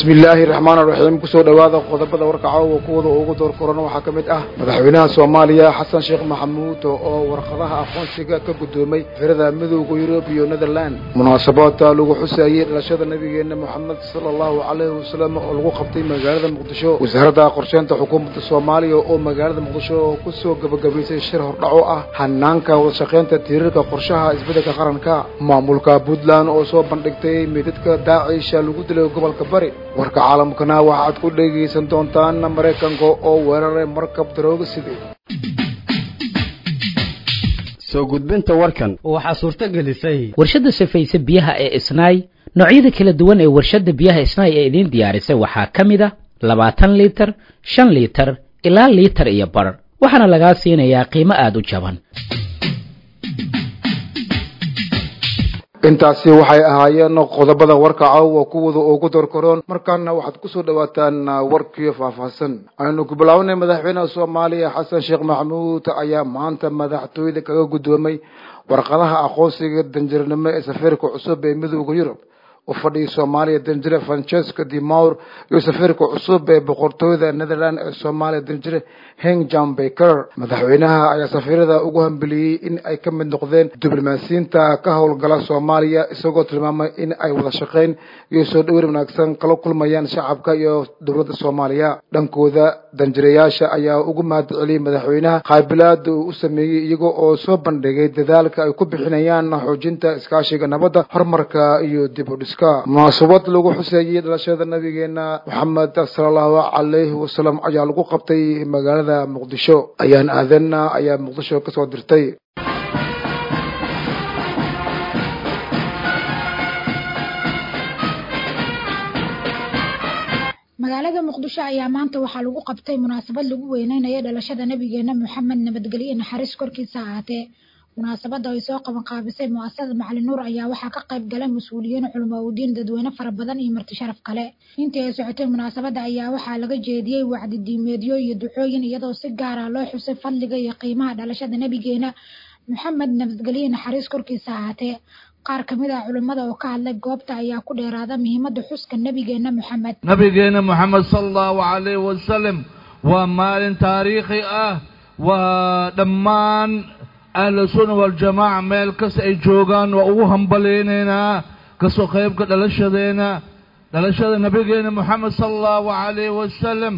bismi illaahi raxmaan raxiim kusoo dhowaada qodobada warkaca oo kuwada ugu door koran waxaa ka mid ah madaxweynaha soomaaliya xasan sheekh maxamuud oo warqadaha aqoonsiga ka guddoomay firada midowda yurub iyo netherland munaasabaadta lagu xuseeyey dhalashada nabigeena moxamed sala allahu calayhi wasalam oo lagu qabtay magaalada muqdisho wasaaradda qorsheynta xukuumadda soomaaliya oo magaalada muqdisho oo kusoo gebagabaysay shir hordhaco ah hanaanka wadashaqeynta tiirarka qorshaha isbeddelka qaranka maamulka puntland oo soo bandhigtay meydadka daacisha lagu dilay gobolka bari warka caalamkana waxaad ku dhegaysan doontaan maraykanka oo weeraray markab darooga sidee soo gudbinta warkan waxaa suurto gelisay warshadda safayse biyaha ee isnaay noocyada kala duwan ee warshadda biyaha isnaay ee idiin diyaarisay waxaa ka mid a labaatan liitar shan liitar ilaa liitar iyo bar waxaana lagaa siinayaa qiimo aada u jaban intaasi waxay ahaayeen qodobada warka caawa kuwada ugu dorkaroon markaana waxaad kusoo dhawaataan warkii faahfaahsan aynu ku bilaabanay madaxweynaha soomaaliya xasan sheekh maxamuud ayaa maanta madaxtooyada kaga guddoomay warqadaha aqoonsiga danjirnimo ee safiirka cusub ee midowda yurub u fadhiya soomaaliya danjire francesco de maur iyo safiirka cusub ee boqortooyada netherland ee soomaaliya danjire heng jan baker madaxweynaha ayaa safiirada ugu hambeliyey in ay ka mid noqdeen diblomaasiyiinta ka howlgala soomaaliya isagoo tilmaamay in ay wada shaqeyn iyo soo dhaweyn wanaagsan kala kulmayaan shacabka iyo dowladda soomaaliya dhankooda danjireyaasha ayaa ugu mahad celiyey madaxweynaha qaabilaada uu u sameeyey iyaga oo soo bandhigay dadaalka ay ku bixinayaan xoojinta iskaashiga nabadda horumarka iyo dib u dhiska munaasabad lagu xuseeyey dhalashada nabigeena moxamed sala allahu calayhi wasalam ayaa lagu qabtay magaalada muqdisho ayaan aadanna ayaa muqdisho kasoo dirtay magaalada muqdisho ayaa maanta waxaa lagu qabtay munaasabad lagu weyneynayo dhalashada nabigeena moxamed nabadgelyo naxariis korkiisa ahaatee munaasabadda ay soo qaban qaabisay mu'asasada macalin nuur ayaa waxaa ka qayb galay mas-uuliyiin culamaaudiin dadweyne fara badan iyo marti sharaf kale intii ay socotay munaasabadda ayaa waxaa laga jeediyey wacdi diimeedyo iyo ducooyin iyadoo si gaara loo xusay fadliga iyo qiimaha dhalashada nabigeena moxamed nabadgelyo naxariis korkiisa ahaatee qaar ka mid ah culimmada oo ka hadlay goobta ayaa ku dheeraada muhiimadda xuska nabigeena moxamed nabigeena moxamed sala allahu calayhi wasalam waa maalin taariikhi ah waa dhammaan ahlu sunna waljamaaca meel kasta ay joogaan waa ugu hambalaynaynaa kasoo qaybka dhalashadeena dhalashada nabigeena moxamed sala allahu calayhi wasalam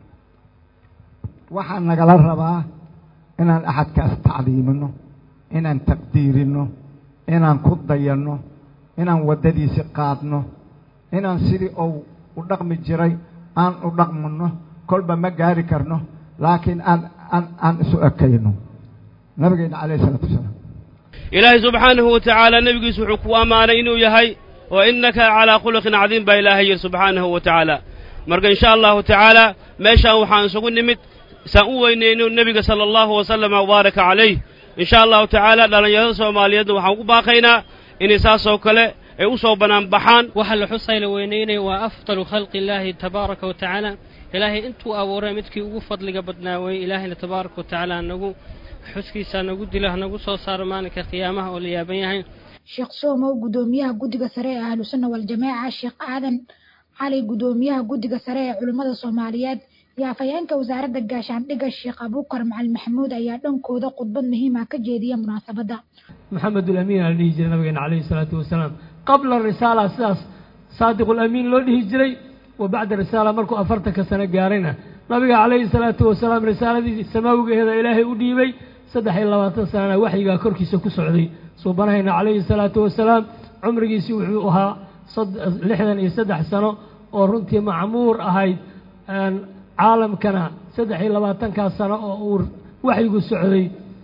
waxaa nagala rabaa inaan axadkaas tacliimino inaan taqdiirino inaan ku dayanno inaan waddadiisi qaadno inaan sidii uu u dhaqmi jiray aan u dhaqmino kolba ma gaari karno laakiin aan aan aan isu ekayno nabigeena calayhi isalaatu wasalaam ilaahay subxaanahu wa tacaala nebigiisu wuxuu ku ammaanay inuu yahay wa innaka calaa khuluqin cadiim baa ilaahay yidhi subxaanahu wa tacaala marka insha allahu tacaala meeshaan waxaan isugu nimid saan u weynayno nebiga sala allahu wasalama wabaaraka calayh insha allahu tacaala dhallinyarada soomaaliyeedna waxaan ugu baaqaynaa inay saasoo kale ay u soo bannaan baxaan waxa la xusay la weynaynaya waa afdalu khalqi illaahi tabaaraka wa tacaala ilaahay intuu abuuray midkii ugu fadliga badnaa weeye ilaahayna tabaaraka wa tacaala nagu xuskiisa nagu dilo hanagu soo saaro maalinka qiyaamaha oo la yaaban yahay sheekh soomow guddoomiyaha guddiga sare ee ahlu sunna waljamaaca sheekh aadan cali guddoomiyaha guddiga sare ee culimmada soomaaliyeed iyo afhayeenka wasaaradda gaashaandhigga sheekh abuukar macalin maxamuud ayaa dhankooda khudbad muhiima ka jeediya munaasabadda maxamedulamiin aa la dhihi jiray nabigeena calayhi salaatu wasalaam qabla risaala sidaas saadiqulamiin loo dhihi jiray wa bacda risaala markuu afartanka sano gaarayna nabiga calayhi salaatu wasalaam risaaladii samaawigeeda ilaahay u dhiibay saddex iyo labaatan sanana waxyigaa korkiisa ku socday suubanahayna calayhi salaatu wasalaam cumrigiisii wuxuu ahaa lixdan iyo saddex sano oo runtii macmuur ahayd caalamkana saddex iyo labaatankaa sano oo uu waxyigu socday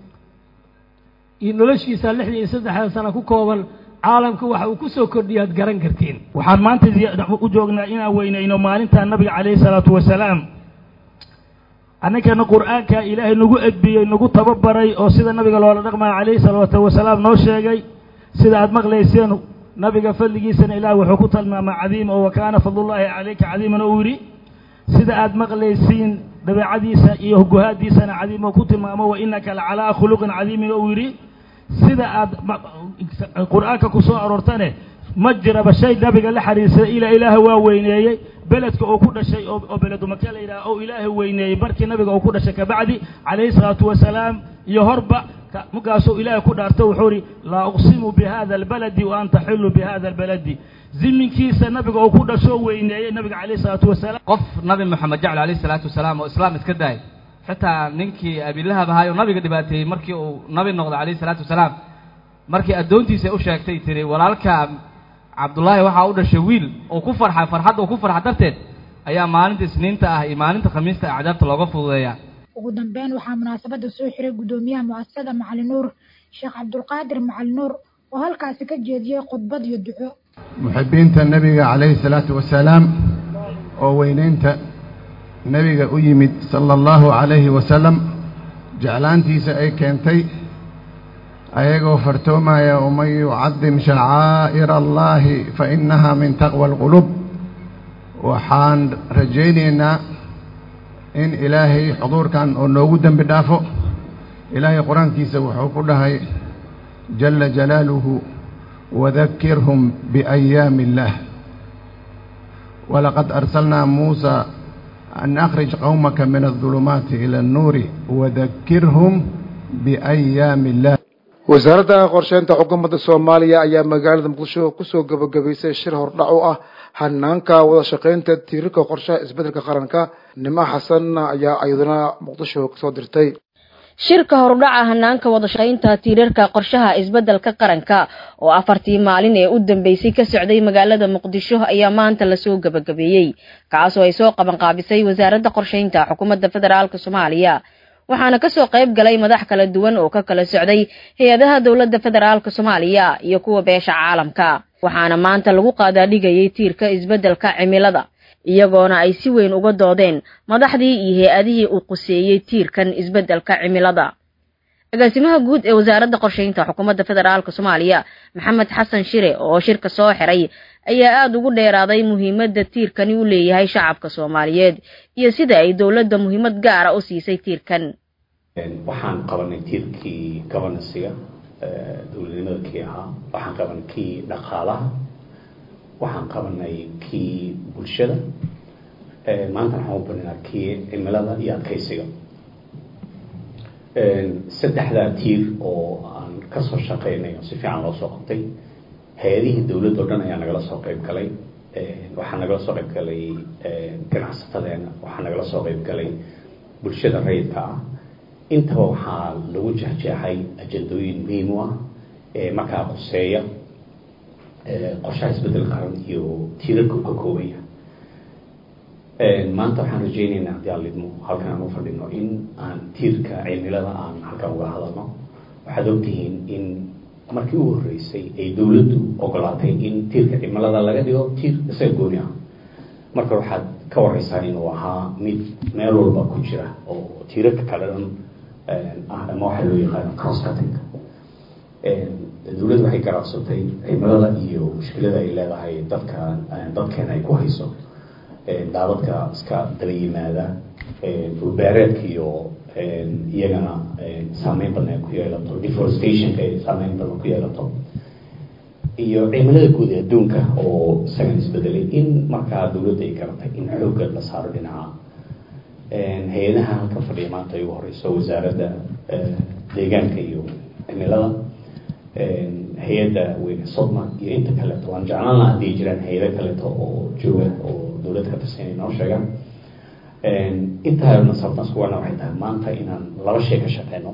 iyo noloshiisa lixdan iyo saddexda sano ku kooban caalamka waxa uu ku soo kordhiyaad garan kartiin waxaan maanta u joognaa inaan weynayno maalinta nabiga calayhi salaatu wasalaam annankana qur'aanka ilaahay nagu edbiyey nagu tababaray oo sida nabiga loola dhaqmaya calayhi salaatu wasalaam noo sheegay sida aad maqlayseen nabiga fadligiisana ilaah wuxuu ku tilmaamay cadiim oo wa kaana fadlullaahi calayka cadiiman oo uu yidhi sida aad maqlaysiin dabeecadiisa iyo guhaadiisana cadiim oo ku tilmaamo wa innaka lacalaa khuluqin cadiimin oo uu yidhi sida aad qur'aanka ku soo aroortane ma jiraba shay nabiga la xariirsaday ilaa ilaahay waa weyneeyey beledka uu ku dhashay oo oo beledu maka la yidhaha oo ilaahay weyneeyey markii nabiga uu ku dhashay kabacdi calayhi salaatu wasalaam iyo horba ka- markaasuu ilaahay ku dhaarto wuxuu ihi laa uqsimu bihada albaladi wa anta xillu bihada albaladi ziminkiisa nabiga uu ku dhasho weyneeyey nabiga calayhi salaatu wasalaam qof nabi moxamed jecel alayhi salaatu wasalaam oo islaam iska daayay xitaa ninkii abilahab ahaay oo nabiga dhibaateeyey markii uu nabi noqday calayhi salaatu wasalaam markii addoontiisa u sheegtay tiri walaalka cabdullaahi waxaa u dhashay wiil oo ku farxay farxadda uu ku farxa darteed ayaa maalinta isniinta ah iyo maalinta khamiista ah cadaabta looga fududeeyaa ugu dambeyn waxaa munaasabada soo xiray gudoomiyaha muasasada macalin nuur sheekh cabdulqaadir macalin nuur oo halkaasi ka jeediyey khudbad iyo duco muxibiinta nebiga calayhi salaatu wasalaam oo weynaynta nebiga u yimid sala allahu calayhi wasalam jeclaantiisa ay keentay ayagoo fartoomaya waman yucadim shacaa'ira allahi fa innaha min taqwa alqulub waxaan rajaynaynaa in ilaahay xuduurkan oo noogu dembi dhaafo ilaahay qur-aankiisa wuxuu ku dhahay jala jalaaluhu wadakirhum biayaami illaah walaqad arsalnaa muusa an akhrij qowmaka min aldulumaati ila annuuri wadakirhum biayaami illah wasaaradda qorsheynta xukuumadda soomaaliya ayaa magaalada muqdisho kusoo gabagabaysay shir hordhac u ah hanaanka wada shaqaynta tiirarka qorshaha isbeddelka qaranka nimo xasan ayaa iyaduna muqdisho kasoo dirtay shirka horudhaca hanaanka wada shaqaynta tiirarka qorshaha isbeddelka qaranka oo afartii maalin ee u dambeysay ka socday magaalada muqdisho ayaa maanta lasoo gabagabeeyey kaasoo ay soo qabanqaabisay wasaaradda qorshaynta xukuumadda federaalk soomaaliya waxaana kasoo qayb galay madax kala duwan oo ka kala socday hay-adaha dowladda federaalk soomaaliya iyo kuwa beesha caalamka waxaana maanta lagu qaadaadhigayay tiirka isbeddelka cimilada iyagoona ay si weyn uga doodeen madaxdii iyo hay-adihii uu quseeyey tiirkan isbeddelka cimilada agaasimaha guud ee wasaaradda qorshaynta xukuumadda federaalk soomaaliya maxamed xasan shire oo shirka soo xiray ayaa aada ugu dheeraaday muhiimadda tiirkani u leeyahay shacabka soomaaliyeed iyo sida ay dowladda muhiimad gaara u siisay tiirkan waxaan qabanay tiirkii gobanansiga dowladnimada kii ahaa waxaan qabanay kii dhaqaalaha waxaan qabanay kii bulshada maanta waxaan u barinaa kii cimilada iyo adkaysiga saddexdaa tiir oo aan kasoo shaqeynay oo si fiican loo soo qabtay hay-adihii dowladda o dhan ayaa nagala soo qayb galay waxaa nagala soo qayb galay ganacsatadeena waxaa nagala soo qayb galay bulshada rayidka ah intaba waxaa lagu jexjeexay ajandooyin muhiim u ah ee markaa quseeya qorshaha isbeddel qaran iyo tiirarka uu ka koobaya maanta waxaan rajaynaynaa haddii aan lidmo halkan aan u fadhino in aan tiirka cimilada aan halkan uga hadalno waxaad ogtihiin in markii u horreysay ay dowladdu ogolaatay in tiirka cimilada laga dhigo tiir isaga gooni ah marka waxaad ka wareysaa inuu ahaa mid meel walba ku jira oo tiirarka kale dhan ah ama waxaa loo yaqaano crosscutting dowladdu waxay garacsatay cimilada iyo mushkilada ay leedahay dadka dadkeena ay ku hayso daadadka iska daba yimaada dhulbeereedka iyo iyagana saameyn badan ay ku yeelato deforestationka ay saameyn badan ku yeelato iyo cimilada guud ee adduunka oo isagan isbedelay in markaa dowladda ay garatay in xoogga la saaro dhinaca hay-adaha halka fadhiya maanta ay ugu horeyso wasaaradda deegaanka iyo cimilada hay-adda weyne sodma iyo inta kaleeto waan jeclaan laha haddii jiraan hay-ado kaleeto oo jooga oo dowladda ka tirsan inay noo sheegaan intaa sababtaan iskuwana waxay tahay maanta inaan laba shay ka shaqeyno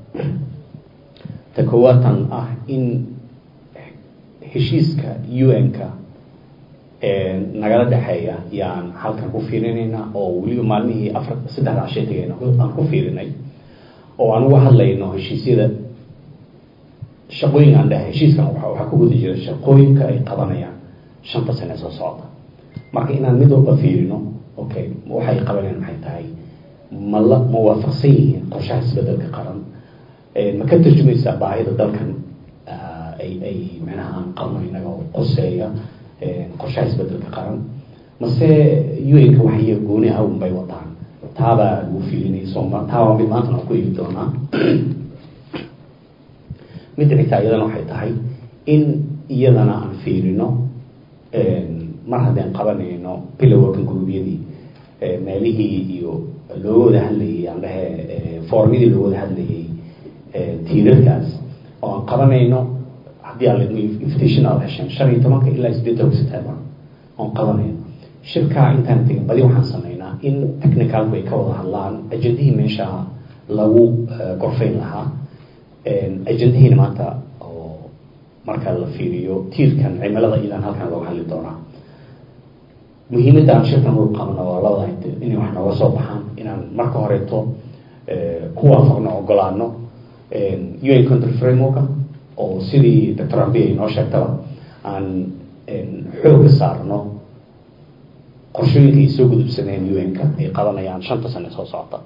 ta koowaatan ah in heshiiska un-ka nagala dhexeeya yaan halkan ku fiirinaynaa oo weliba maalmihii afar saddexda cashay tagayna aan ku fiirinay oo aan uga hadlayno heshiisyada shaqooyinka aan dhahay heshiiskan waxaa ku guda jira shaqooyinka ay qabanayaan shanta sane soo socda marka inaan mid walba fiirino okay waxay qabanayaan maxay tahay ma la ma waafaqsan yihiin qorshaha isbedelka qaran ma ka tarjumaysaa baahida dalkan ay ay micnaha aan qabno inaga oo qoseeya qorshaha isbedelka qaran mase un-ka wax iyo gooni ah unbay wataan taabaa lagu fiilinay sooma taabaa mid maantana ku eegi doonaa midda xigtaa iyadana waxay tahay in iyadana aan fiirino mar haddeen qabanayno piloworking groupyadii meelihii iyo looga wada hadlayay aan dhahe foormyadii looga wada hadlayay tiirarkaas oo aan qabanayno haddii aan ladmo invitation aad hesheen shan iyo tobanka ilaa sideed tobanka september oon qabanayno shirkaa intaan tegin badi waxaan sameynaa in technicalku ay ka wada hadlaan ajendihii meesha lagu gorfayn lahaa ajendihiina maanta oo marka la fiiriyo tiirkan cimilada idan halkan looga hadli doonaa muhiimadda aan shirkan u qabno waa labada inay wax nooga soo baxaan inaan marka horeeto ku waafaqno ogolaano un country frameworka oo sidii doctor ambi ay noo sheegtaba aan xooga saarno qorshooyinka ay soo gudubsadeen un-ka ay qabanayaan shanta sane soo socota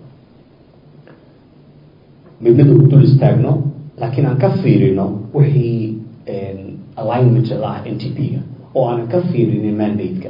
midnada u dul istaagno laakiin aan ka fiirino wixii alignment la ah n t p-ga oo aanan ka fiirinin mandate-ka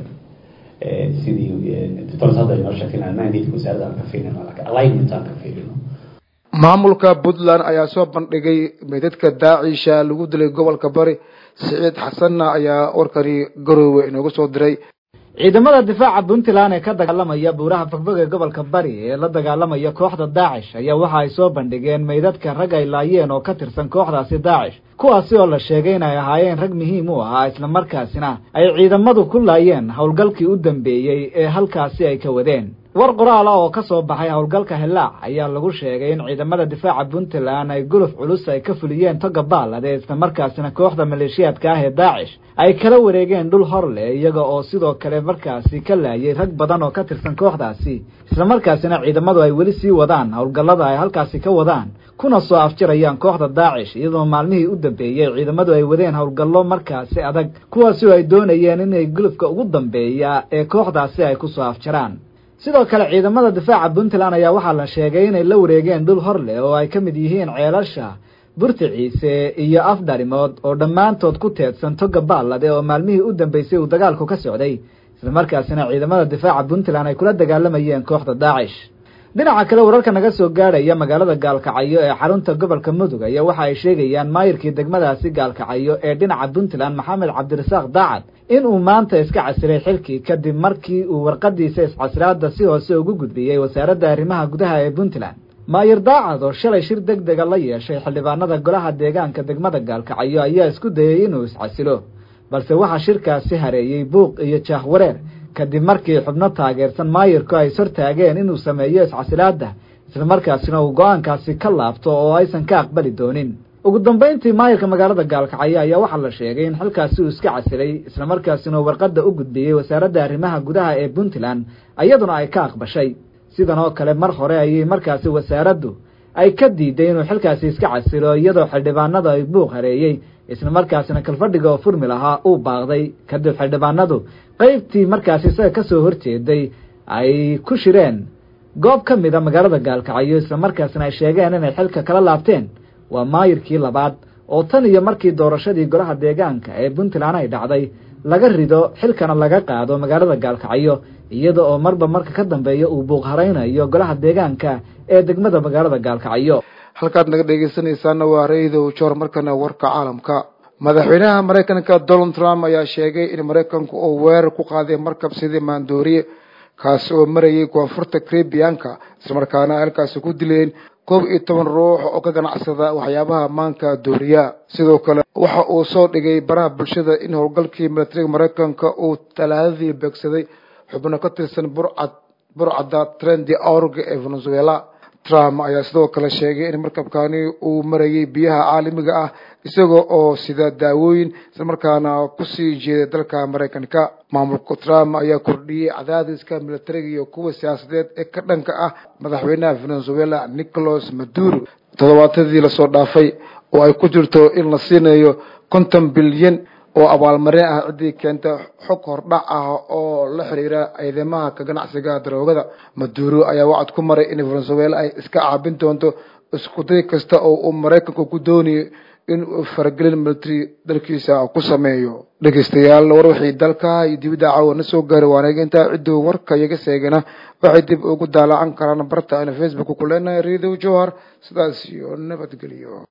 sidii doctor hadda inoo sheegtay inaan mandate-ka wasaaradda aan ka fiirino laakiin alignment aan ka fiirino maamulka puntland ayaa soo bandhigay meydadka daacisha lagu dilay gobolka bari siciid xasanna ayaa warkani garoowe inooga soo diray ciidamada difaaca puntland ee ka dagaalamaya buuraha fogfog ee gobolka bari ee la dagaalamaya kooxda daacish ayaa waxa ay soo bandhigeen meydadka rag ay laayeen oo ka tirsan kooxdaasi daacish kuwaasi oo la sheegay in ay ahaayeen rag muhiim u ahaa islamarkaasina ay ciidamadu ku laayeen howlgalkii u dambeeyey ee halkaasi ay ka wadeen war qoraal ah oo ka soo baxay howlgalka hillaac ayaa lagu sheegay in ciidamada difaaca puntland ay guluf culus ay ka fuliyeen toga baalade islamarkaasina kooxda maleeshiyaadka ah ee daacish ay kala wareegeen dhul hor leh iyaga oo sidoo kale markaasi ka laayay rag badan oo ka tirsan kooxdaasi islamarkaasina ciidamadu ay weli sii wadaan howlgallada ay halkaasi ka wadaan kuna soo afjarayaan kooxda daacish iyadoo maalmihii u dambeeyey ciidamadu ay wadeen howlgallo markaasi adag kuwaasi oo ay doonayeen inay gulufka ugu dambeeya ee kooxdaasi ay kusoo afjaraan sidoo kale ciidamada difaaca puntland ayaa waxaa la sheegay inay la wareegeen dhul hor leh oo ay ka mid yihiin ceelasha burti ciise iyo afdharimood oo dhammaantood ku teedsan toga baalade oo maalmihii u dambeysay uu dagaalku ka socday islamarkaasina ciidamada difaaca puntland ay kula dagaalamayeen kooxda daacish dhinaca kale wararka naga soo gaadhaya magaalada gaalkacyo ee xarunta gobolka mudug ayaa waxa ay sheegayaan maayirkii degmadaasi gaalkacyo ee dhinaca puntland maxamed cabdirasaaq daacad in uu maanta iska casilay xilkii kadib markii uu warqadiisa iscasilaada si hoose ugu gudbiyey wasaaradda arrimaha gudaha ee puntland maayir daacad oo shalay shir deg dega la yeeshay xildhibaanada golaha deegaanka degmada gaalkacyo ayaa isku dayey inuu iscasilo balse waxaa shirkaasi hareeyey buuq iyo jaahwareer kadib markii xubno taageersan maayirku ay ishortaageen inuu sameeyo iscasilaadda islamarkaasina uu go-aankaasi ka laabto oo aysan ka aqbali doonin ugu dambayntii maayirka magaalada gaalkacyo ayaa waxaa la sheegay in xilkaasi uu iska casilay islamarkaasina uu warqadda u gudbiyey wasaaradda arrimaha gudaha ee puntland iyaduna ay ka aqbashay sidan oo kale mar hore ayay markaasi wasaaraddu ay ka diiday inuu xilkaasi iska casilo iyadoo xildhibaanada ay buuq hareeyey islamarkaasina kalfadhiga oo furmi lahaa uu baaqday kadib xildhibaanadu qaybtii markaasi isaga ka soo horjeeday ay ku shireen goob ka mid a magaalada gaalkacyo islamarkaasina ay sheegeen inay xilka kala laabteen waa maayirkii labaad oo tan iyo markii doorashadii golaha deegaanka ee puntland ay dhacday laga rido xilkana laga qaado magaalada gaalkacyo iyada oo marba marka ka dambeeya uu buuq haraynayo golaha deegaanka ee degmada magaalada gaalkacyo halkaad naga dhegeysanaysaana waa ra-iidow joor markana warka caalamka madaxweynaha maraykanka donald trump ayaa sheegay in maraykanku uu weerar ku qaaday markab sidii maandooriye kaasi oo marayay koonfurta caribianka islamarkaana halkaasi ku dileen koob iyo toban ruux oo ka ganacsada waxyaabaha maanka dooriya sidoo kale waxa uu soo dhigay baraha bulshada in howlgalkii milatariga maraykanka uu talaadadii beegsaday xubno ka tirsan burcad burcadda trendi org ee venezuela trump ayaa sidoo kale sheegay in markabkani uu marayay biyaha caalamiga ah isagoo oo sida daawooyin islamarkaana kusii jeeday dalka maraykanka maamulka trump ayaa kordhiyey cadaadiska milatariga iyo kuwa siyaasadeed ee ka dhanka ah madaxweynaha venezuela nicolas maduro toddobaatadii lasoo dhaafay oo ay ku jirto in la siinayo konton bilyan oo abaalmarin ah ciddii keenta xog hordhac ah oo la xiriira ciidamaha ka ganacsiga daroogada maduro ayaa wacad ku maray in venezuela ay iska caabin doonto iskuday kasta oo uu maraykanku ku doonayo in uu faragelin military dalkiisa ku sameeyo dhegeystayaal war wixii dalka iyo dibadda caawa na soo gaaray waanaga intaa cidduu warka iyaga seegana waxay dib ugu daalacan karaan barta ayna facebook ku leenahay radio johar sidaas iyo nabadgelyo